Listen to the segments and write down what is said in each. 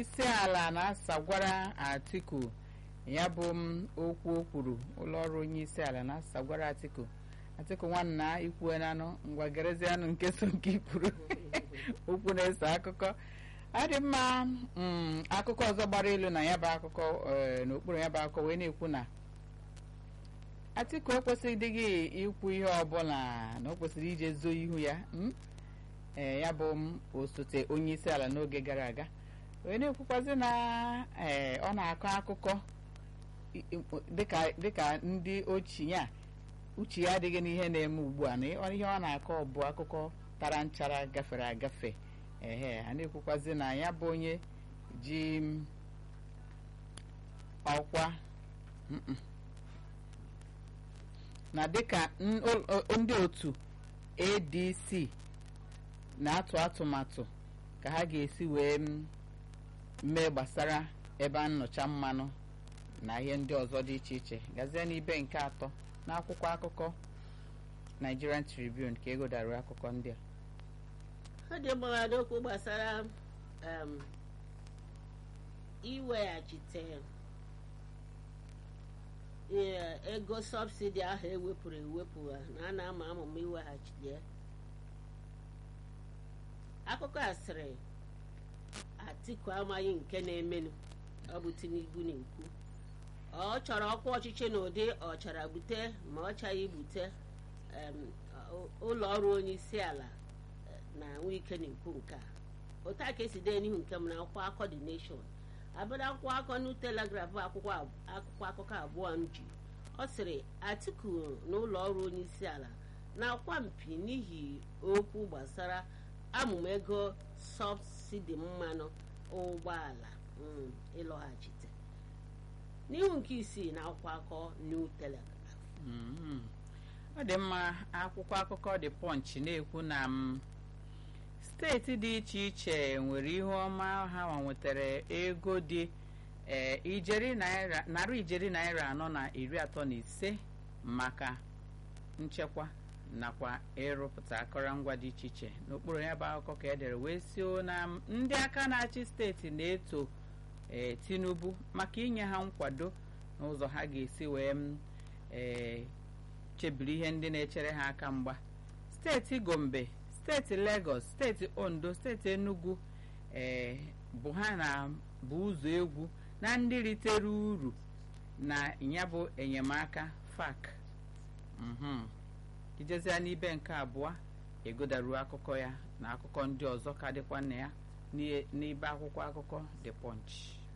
isi ala na-asagwara atiku ya bụ m okwu o kwuru ụlọọrụ onye isi ala na-asagwara atiku atiku nwanna ikwuenanụ ngwa gerezianụ nke so nke ikwuru okwu na-ese akụkọ adị mma mm, akụkọ ọzọ gbara elu na ya bụ akụkọ eh, n'okpuru ya bụ akụkọ wee na-ekwu na atiku ekwesịghịdịghị ikwu ihe ọbụla na o kwesịrị ije zoo ihu ya mm? ee ya bụ m osote onye isi ala n'oge gara aga wee na-ekwukwazi na ee ọ na-akọ akụkọ i- i- dịka dịka ndị ochie a uche ya adịghị n'ihe na-eme ugbu a na ọ- ihe ọ na-akọ bụ akụkọ tara nchara gafere agafe ehe a na-ekwukwazi na ya bụ onye ji m, ọkwa mm-mm. na dịka n- ul- o- ndị otu adc na-atụ atụmatụ ka ha ga-esi wee m- mee gbasara ebe a nnọcha mmanụ na ihe ndị ọzọ dị iche iche gazie n'ibe nke atọ n'akwụkwọ akụkọ Nigerian Tribune ka egodara akụkọ ndị a ọ dị mma n'okwu gbasara um, iweghachite ee, ego sọbsidi ahụ ewepụrụ ewepụ a, na a na-ama amụma iweghachite ya. akụkọ a sịrị atiku amaghị nke na-emenụ ọ bụ tinubu na-ekwu ọ chọrọ ọkwa ọchịchị n'ụdị ọ chara bute ma ọ chaghị bute em, ọ- ụlọ ọrụ onye isi ala eh, na nwike na-ekwu nke a otu a ka esi dee n'ihu nke m na akwụkwọ akọ the nation abịara akwụkwọ akọ new telegraph bụ akwụkwọ ab- akwụkwọ akụkọ abụọ m ji ọ sịrị atiku na ụlọ ọrụ onye isi ala na-akwa mpi n'ihi okwu gbasara amụma ego sọbsidi mmanụ ụgbọala mm, ịlọghachite n'ihu nke isii na akwụkwọ akọ new telegraph Mhm. ọ dị mma akwụkwọ akụkọ The Punch na-ekwu na m steeti dị iche iche nwere ihe ọma ha ma nwetara ego dị ee ijeri naira narị ijeri naira anọ na iri atọ na ise maka nchekwa nakwa ịrụpụta akụrụngwa dị iche iche n'okpuru ya bụ akụkọ ka edere wee sio na m, ndị aka na-achị steeti na-eto ee Tinubu maka inye ha nkwado n'ụzọ ha ga-esi wee m ee chebiri ihe ndị na-echere ha aka mgba steeti gombe steeti lagos steeti ondo steeti enugu ee bụ ha na bụ ụzọ egwu na ndị ritere uru na ya bụ enyemaka fak mhm ijezia n'ibe nke abụọ egodaruo akụkọ ya na akụkọ ndị ọzọ ka dịkwa na ya n'ihe- n'ibe akwụkwọ akụkọ the punch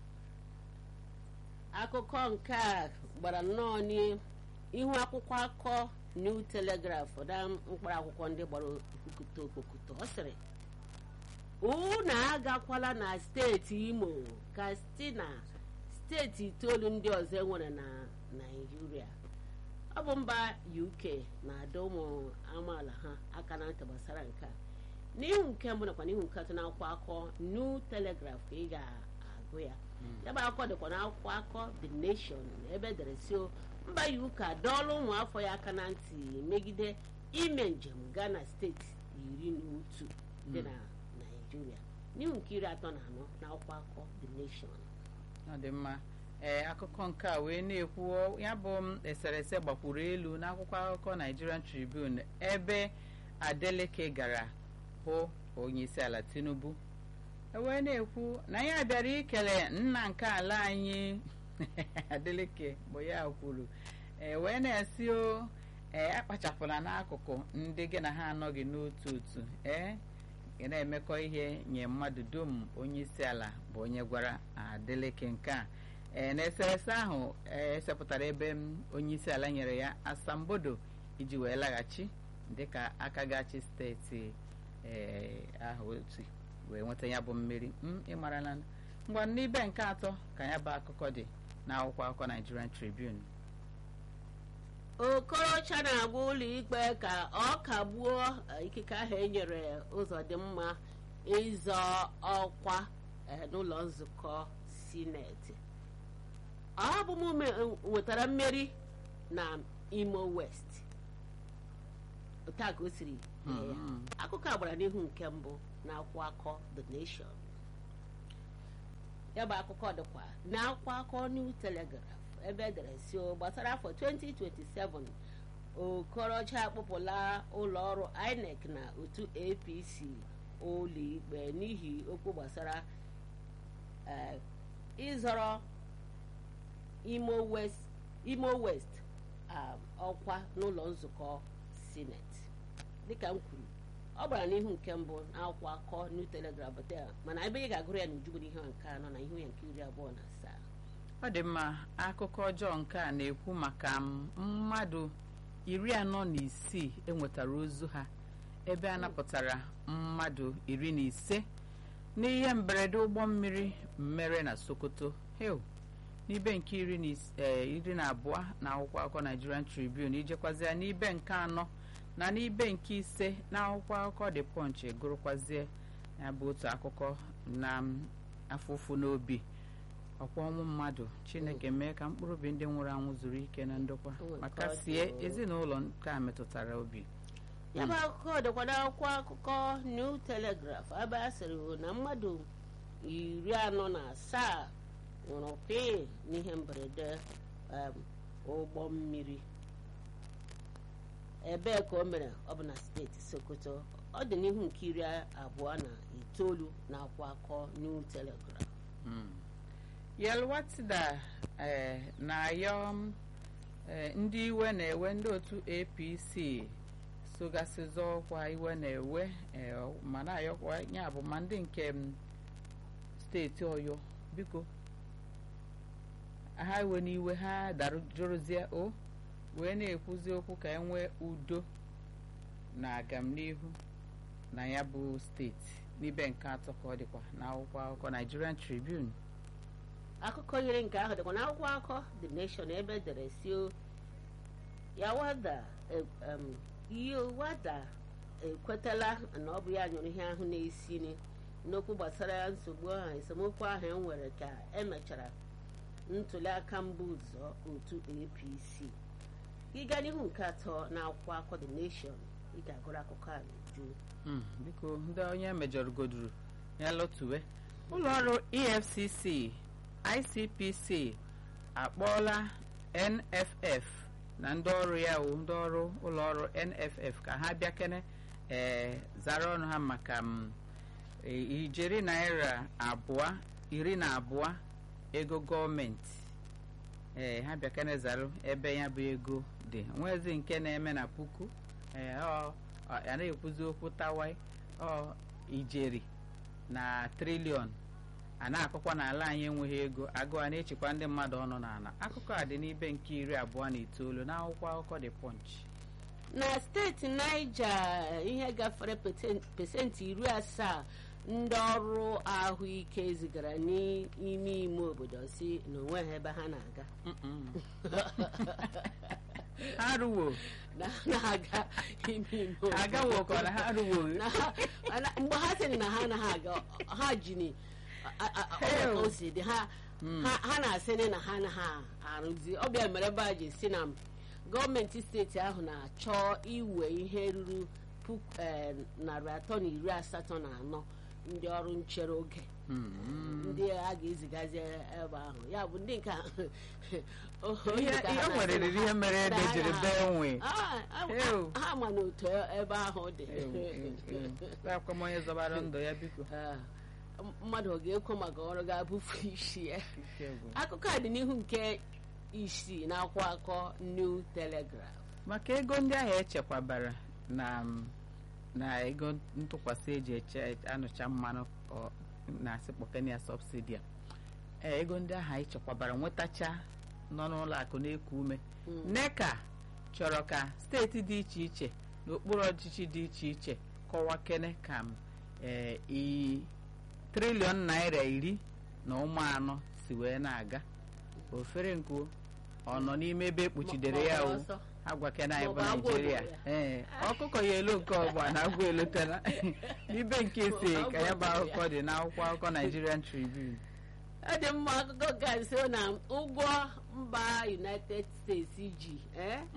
akụkọ nke a gbara nnọọ n'ihu akwụkwọ akọ new telegraph na mkpụrụ akwụkwọ ndị gbara okwukọta okpokọta ọ sịrị unu agakwala na steeti imo ka site na steeti itoolu ndị ọzọ enwere na naijiria ọ bụ mba uk na-adọ ụmụ amaala ha aka na ntị gbasara nke a n'ihu nke mbụ nakwa n'ihu nke atọ na akwụkwọ akọ new telegraph ka ị ga-agụ ya ya bụ akụkọ dịkwa n'akwụkwọ akọ the nation ebe edere si o mba uk adọọla ụmụ afọ ya aka na ntị megide ime njem gaa na steeti iri na otu dị na naijiria n'ihu nke iri atọ na anọ na akwụkwọ akọ the nation ọ dị mma ee akụkọ nke a wee na-ekwu ya bụ m eserese gbakwuru elu n'akwụkwọ akụkọ Nigerian Tribune ebe Adeleke gara hụ onye isi ala Tinubu e wee na-ekwu na ya bịara ikele nna nke ala anyị Adeleke bụ ya kwuru e wee na-esi o ee akpachapụla n'akụkụ ndị gị na ha anọghị n'otu otu ee ị na-emekọ ihe nye mmadụ dum onye isi ala bụ onye gwara Adeleke nke a ee n'eserese ahụ ee esepụtara ebe m onye isi ala nyere ya asambodo iji wee laghachi dịka aka gachi steeti ee ahụ otu wee nweta ya bụ mmeri m ịmarala ngwa n'ibe nke atọ ka ya bụ akụkọ dị n'akwụkwọ akụkọ Nigerian Tribune okorocha na-agwa ụlọ ikpe ka ọ kagbuo eh, ikike ahụ enyere ụzọ dị mma ịzọ ọkwa eh, n'ụlọ nzukọ sineti ọ bụ m me- nwetara mmeri na imo west otu a ka o siri mee ya Mhm. akụkọ a gbara n'ihu nke mbụ na akwụkwọ akọ the nation ya bụ akụkọ dịkwa na akwụkwọ akụkọ New Telegraph ebe edere si gbasara afọ 2027 Okorocha akpụpụla ụlọ ọrụ INEC na otu APC ụlọikpe n'ihi okwu gbasara ịzọrọ Imo West Imo West ọkwa n'ụlọ nzukọ sineti dịka m kwuru ọ gbara n'ihu nke mbụ n'akwụkwọ akọ New Telegraph mana ebe ị ga-agụrụ ya n'ujubu n'ihe nke anọ na ihu ya nke iri abụọ na asaa ọ dị mma akụkọ ọjọọ nke a na-ekwu maka mmadụ iri anọ na isii enwetara ozu ha ebe a napụtara mmadụ iri na ise n'ihe mberede ụgbọ mmiri mere na Sokoto heu n'ibe nke iri na abụọ na akwụkwọ akụkọ Nigerian Tribune ijekwazia n'ibe nke anọ na n'ibe nke ise na akwụkwọ akụkọ The Punch gụrụkwazie ya bụ otu akụkọ na afụfụ n'obi ọkwa ọnwụ mmadụ Chineke mee ka mkpụrụ obi ndị nwụrụ anwụ zuru ike na ndokwa maka sie ezinụlọ nke a metụtara obi ya bụ akụkọ dịkwa n'akwụkwọ akụkọ New Telegraph ebe a sịrị na mmadụ iri anọ na asaa nwụrụ pịị n'ihe mberede ụgbọ mmiri ebee ka o mere ọ bụ na steeti Sokoto ọ dị n'ihu nke iri abụọ na itoolu na akwụkwọ akụkọ New Telegraph Yelwatida na-ayọ ndị iwe na-ewe ndị otu APC sogasịzọ ọkwa iwe na-ewe ma na-ayọkwa ya bụ ma ndị nke steeti Ọyọ biko ha iwe n'iwe ha darujorozie o wee na-ekwuzi okwu ka e nwee udo na agamnihu na ya bụ steeti n'ibe nke atọ ka ọ dịkwa n'akwụkwọ akụkọ Nigerian Tribune akụkọ yiri nke ahụ dịkwa n'akwụkwọ akụkọ The Nation ebe edere si yawada yowada ekwetala na ọ bụ ya nyụrụ ihe ahụ na-esi n'okwu gbasara nsogbu ahụ esemokwu ahụ e nwere ka emechara ntuli aka mbụ ụzọ otu APC ịga n'ihu nke atọ na akwụkwọ akụkọ The Nation ị ga-agụrụ akụkọ a n'uju biko ndị onye mejọrọ goduru ya lọtuwe ụlọ ọrụ EFCC ICPC akpọọla NFF na ndị ọrụ ya wụ ndị ọrụ ụlọ ọrụ NFF ka ha bịa kene ee zara ọnụ ha maka ijeri naira abụọ iri na abụọ ego gọọmenti ee ha bịa kene zara ebe ya bụ ego dị nwezi nke na-eme na puku ee ọ ya na-ekwuzi okwu tawai ọ ijeri na triliọn a na-akụkwa n'ala anyị enweghị ego agụụ a na-echekwa ndị mmadụ ọnụ n'ala akụkọ a dị n'ibe nke iri abụọ na itoolu n'akwụkwọ akụkọ The Punch na steeti Niger ihe gafere pesentị iri asaa ndị ọrụ ahụike zigara n'ime ime obodo si na onweghị ebe ha na-aga ha ruwo na-aga ime ime obodo agawo ka na ha ruwo mgbe ha sịrị na ha anaghị aga ha jini o si dị ha ha na-asị na ha anaghị arụzi ọbịa mere ebe a ji si na gọọmenti steeti ahụ na-achọ iwe ihe ruru puku narị atọ na iri asatọ na anọ ndị ọrụ nchere oge ndị a ga-ezigazi ebe ahụ ya bụ ndị nke ihe nwere riri ihe mere ede jiri bee nwe ha ma na otu ebe ahụ dị akwa onye zọbara ndụ ya biko mmadụ ọ ga-ekwe maka ọrụ ga-abụfu isi ya akụkọ a dị n'ihu nke isii na akwụkwọ akọ New Telegraph maka ego ndị ahụ echekwabara na na ego ntụkwasị eji eche anụcha mmanụ na-asị kpọkenia sọbsidi a ee ego ndị ahụ echekwabara nwetacha nọ n'ụlọ akụ na-eku ume NECA chọrọ ka steeti dị iche iche n'okpuru ọchịchị dị iche iche kọwa kene ka ee triliọn naira iri na ụmụ anọ si wee na-aga ofere nkuo ọ nọ n'ime ebe ekpuchidere ya o agwakena anyị bụ naijiria ee ọkụkọ ya elo nke ọgba na agwa elotela n'ibe nke ise ka ya bụ akụkọ dị n'akwụkwọ akụkọ Nigerian Tribune ọ dị mma akụkọ ga-asị na ụgwọ mba United States ji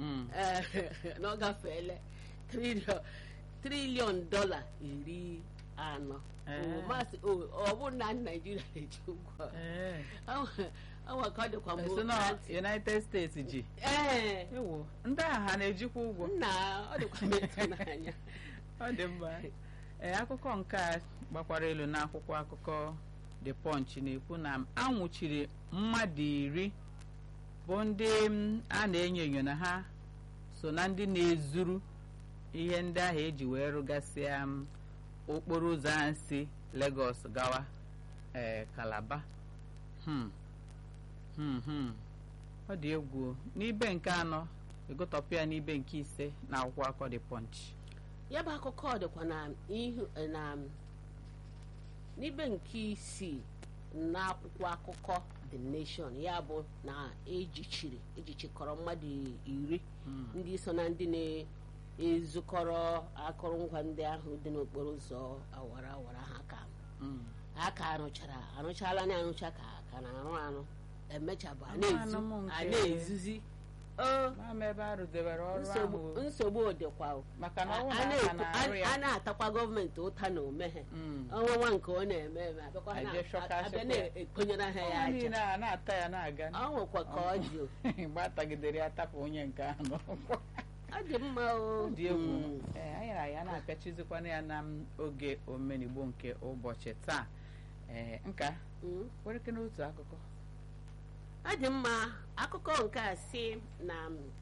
na ọ gafeela triliọn dọla iri anọ Ee. O, masị o ọ bụ na naijiria na-eji ụgwọ ee ọnwa ka ọ dịkwa mbụ esi na united states ji ee ewo ndị agha ha na-ejikwa ụgwọ nna ọ dịkwa m ịtụnanya ọ dị mma ee akụkọ nke a gbakwara elu n'akwụkwọ akụkọ the punch na-ekwu na anwụchiri mmadụ iri bụ ndị m, a na-enyo enyo na ha so na ndị na-ezuru ihe ndị ahụ eji wee rụgasịa m, okporo ụzọ ahụ si Lagos gawa ee Calabar Hmm. Hmm, hmm. ọ dị egwu n'ibe nke anọ egotọpụ ya n'ibe nke ise na akwụkwọ akọ the punch ya bụ akụkọ dịkwa na ihu na n'ibe nke isii n'akwụkwọ akụkọ the nation ya bụ na ejichiri ejichikọrọ mmadụ iri ndị so na ndị na-ezukọrọ akụrụngwa ndị ahụ dị n'okporo ụzọ awara awara ha ka Mm. ha ka arụchara arụchala na arụcha ka ka na-arụ arụ emechabụ a Anụ na-ezu anụ m a nke- na-ezuzi o Mama ebe a rụdebere ọrụ nsogbu ahụ nsogbu dịkwa o. maka na a ọnwụ a na aka na-arụ na-eto- ya a na-atakwa gọọmenti ụta na omeghe Mm. ọnwa nwa nke ọ na-eme eme abịakwa ha Eje shọka na- abịa shọka ya. na-ekonyere ha ya Ọnwa aja niile a na-ata ya na-aga ọ nwekwa ka ọ dị o. mgbe atagidere ya tapụ onye nke ahụ n'ụkwụ. ọ dị mma o ọ dị egwu Mm. ee anyị na ya na-apịachizikwana ya na m oge omenigbo nke ụbọchị taa ee nka Mm. wereke n'otu akụkọ ọ dị mma akụkọ nke a si na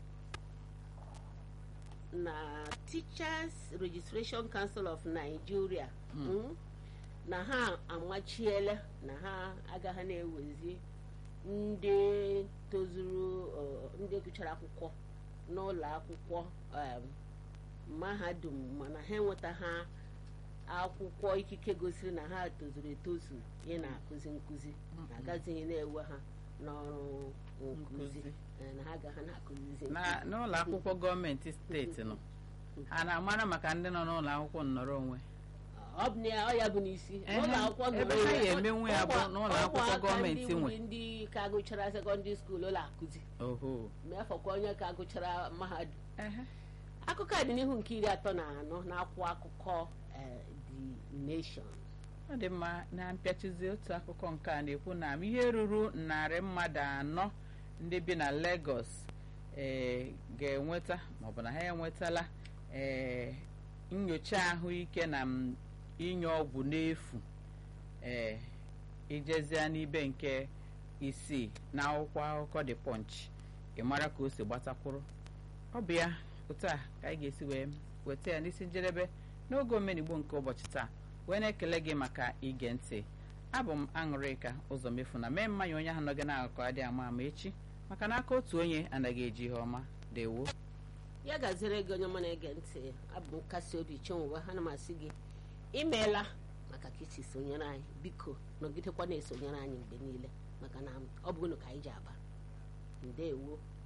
na Teachers Registration Council of Nigeria mm, na ha amachiela na ha agaghị na-ewezi ndị tozuru uh, ndị gụchara akwụkwọ n'ụlọ akwụkwọ um, mahadum mana ha enweta ha akwụkwọ ikike gosiri na ha tozuru etozu ị na-akụzi nkụzi na agazighị na-ewe ha n'ọrụ nkụzi Nkụzi. eh, na ha agaghị na-akụzizi na n'ụlọ akwụkwọ gọọmenti steeti nọ ha na-amara maka ndị nọ n'ụlọ akwụkwọ nnọrọ onwe ọ bụ na ya ọ ya bụ n'isi Ehe, n'ụlọ akwụkwọ ebe nọrọ ha onwe. ya emenwu ya bụ Ọkwa- n'ụlọ ọkwa akwụkwọ aka gọọmenti ndị nwe. wuri ndị ka gụchara sekọndịrị skuul ụlọ akụzi oho mefọkwa onye ka gụchara mahadum ehe akụkọ a dị n'ihu nke iri atọ na anọ n'akwụkwọ akụkọ eh, the nation ọ dị mma na mpịachizi otu akụkọ nke a na-ekwu na ihe ruru narị mmadụ anọ ndị bi na Lagos ee ga-enweta maọbụ na ha enwetala ee nyocha ahụike na m inye ọgwụ n'efu ee ijezie n'ibe nke isii na akwụkwọ akụkọ The Punch ị mara ka o si gbatakwụrụ ọ bụ ya otu a ka anyị ga-esi wee weta ya n'isi njedebe n'oge omenigbo nke ụbọchị taa wee na-ekele gị maka ige ntị abụ m aṅụrịka ụzọ mefu na mee mmanya onye ahụ nọ gị n'akụkụ adịghị ama ama echi maka na aka otu onye anaghị eji ihe ọma dewo ya gaziere gị onye ọma na-ege ntị abụ m nkasi obi chenwuwe ha na m asị gị imeela maka ka isi sonyere anyị biko nọgidekwa na-esonyere anyị mgbe niile maka na ọ bụ unu ka anyị ji aba ndewo